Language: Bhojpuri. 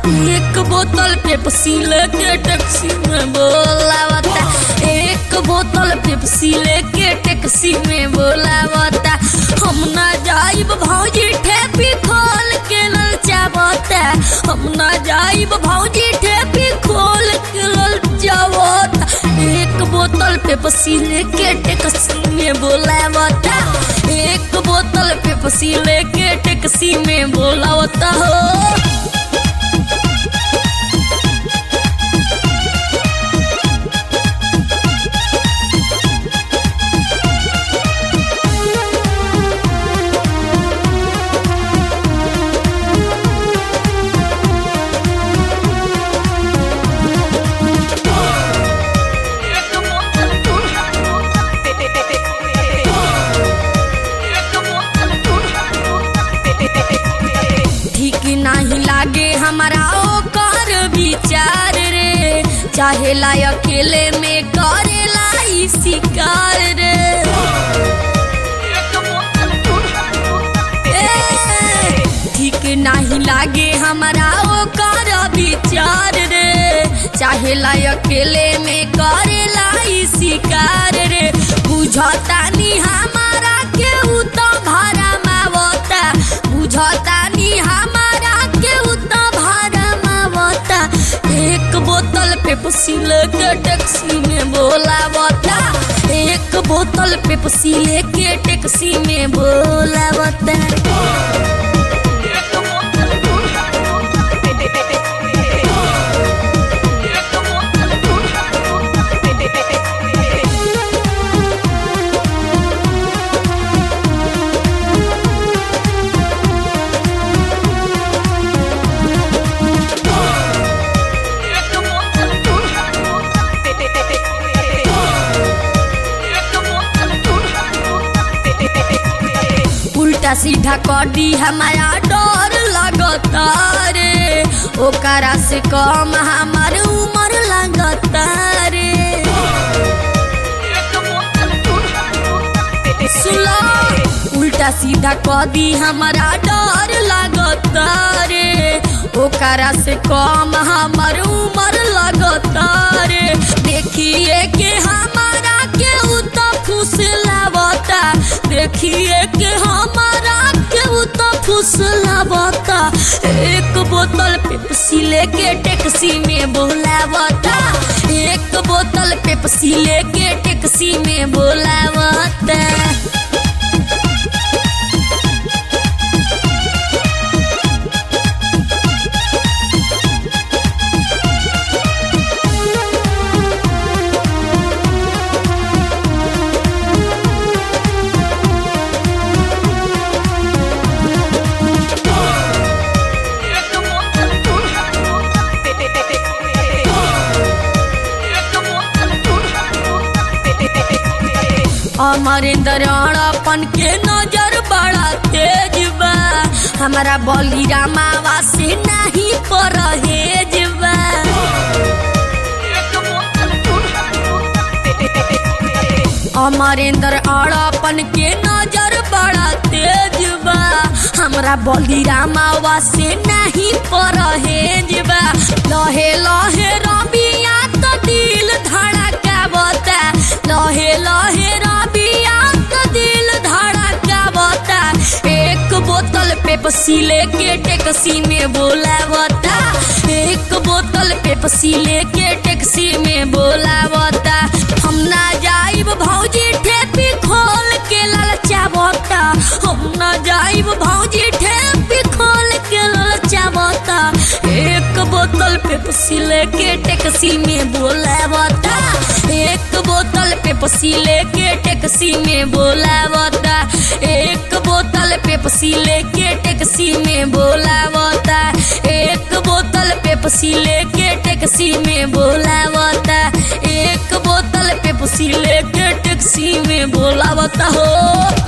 एक बोतल पेप्सी लेके टैक्सी में बोलावता एक बोतल पेप्सी लेके टैक्सी में बोलावता हम ना जाइब भौजी ठेपी खोल के ललचावता हम ना जाइब भौजी ठेपी खोल के ललचावता एक बोतल पेप्सी लेके टैक्सी में बोलावता एक बोतल पेप्सी लेके टैक्सी में बोलावता हो ठीक नहीं लागे हमारा ओकर विचार रे चाहे ला अकेले में करेला ई शिकार रे ए, ठीक नहीं लागे हमारा ओकर विचार रे चाहे ला अकेले में करेला ई शिकार रे बुझता नी हमारा के उ तो भाड़ा मावता बुझता नी हमारा के उ तो भाड़ा मावता एक बोतल पेप्सी लेके टैक्सी में बोलावता एक बोतल पेप्सी लेके टैक्सी में बोलावता उल्टा सीधा कडी हमारा डर लगता रे ओकरा से कम हमार उम्र लगता रे सुलो उल्टा सीधा कदी हमारा डर लगता रे ओकरा से कम हमार उम्र लगता रे देखिए के हमारा के उ तो फुसलावता देखिए के हमारा के उ तो फुसलावता एक बोतल पेप्सी लेके टैक्सी में बोलावता एक बोतल पेप्सी लेके टैक्सी में बोलावता अमरेंद्र अपन के नजर बड़ा तेज बा हमारा बली रामावा से नहीं परहेज बा अमरेंद्र अपन के नजर बड़ा तेज बा हमरा बली रामावा से नहीं परहेज बा लहे लहे रबिया तो दिल धड़कावता लहे लहे रबिया तो दिल धड़कावता एक बोतल पेप्सी लेके टैक्सी में बोलावता एक बोतल पेप्सी लेके टैक्सी में बोलावता हम ना जाइब भौजी ठेपी खोल के ललचावता हम ना जाइब भौजी ठेपी खोल के ललचावता एक बोतल पेप्सी लेके टैक्सी में बोलावता एक बोतल पेप्सी लेके टैक्सी में बोलावता एक बोतल पेप्सी लेके टैक्सी में बोलावता एक बोतल पेप्सी लेके टैक्सी में बोलावता एक बोतल पेप्सी लेके टैक्सी में बोलावता हो